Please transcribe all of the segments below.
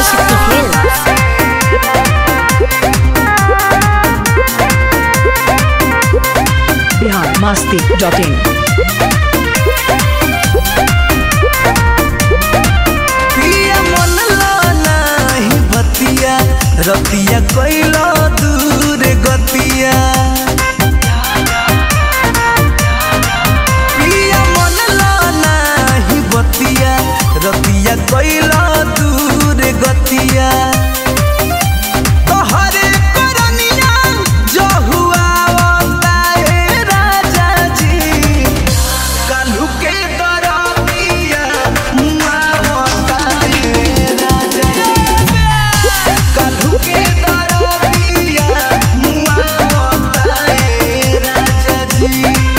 Adishakti Films. Bihar Masti dot in पिया मन नाही भतिया रतिया कैलो दूर गतिया पिया मन नाही भतिया रतिया कैलो दूर गतिया तोहरे करनिया जो हुआ बताए राजा जी काल्हू के दरदिया मुआ बताए राजा काल्हू के दरदिया मुआ बताए राजा जी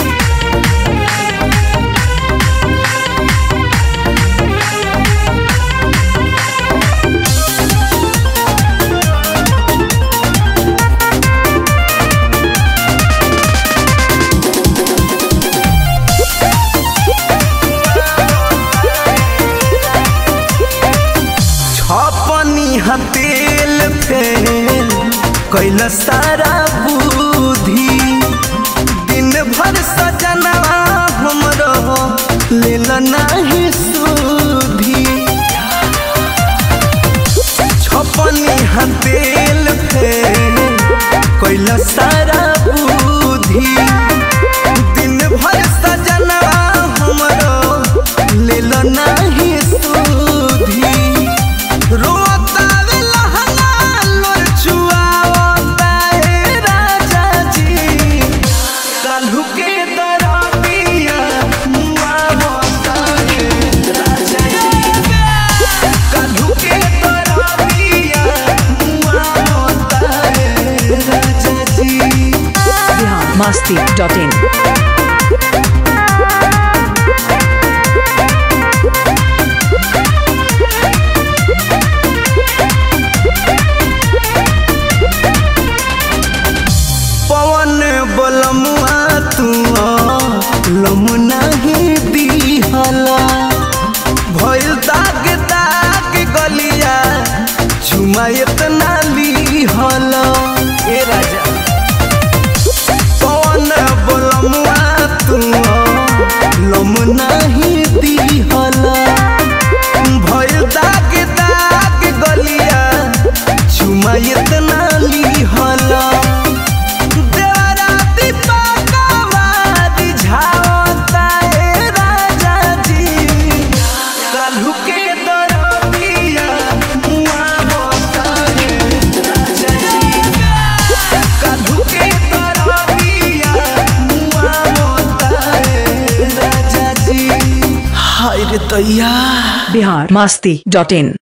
छपनी हतेल फेल कैल सारा बुद्धि दिन भर सजनवा हमरो लेल नाही सुधी छपनी हतेल फेल कैल सारा बुद्धि दिन भर सजनवा हमरो लेल नाही सुधी रोतावे लहंगा लोर छुआवताए राजा जी काल्हू के दरदिया मुआवताए राजा जी काल्हू के दरदिया मुआवताए राजा जी बिहार मस्ती डॉट इन पवन बलमुआ तू लम नहीं दिहला भइल दाग दाग गलिया चुमा इतना लिहला ए राजा पवन बलमुआ तू लम नहीं दिहला भइल दाग दाग गलिया चुमा इतना लिहला देवरा दीपकवा दिझावताए राजा जी काल्हू के दरदिया मुआवताए राजा जी काल्हू के दरदिया मुआवताए राजा जी हाय रे तैया बिहार मस्ती डॉट इन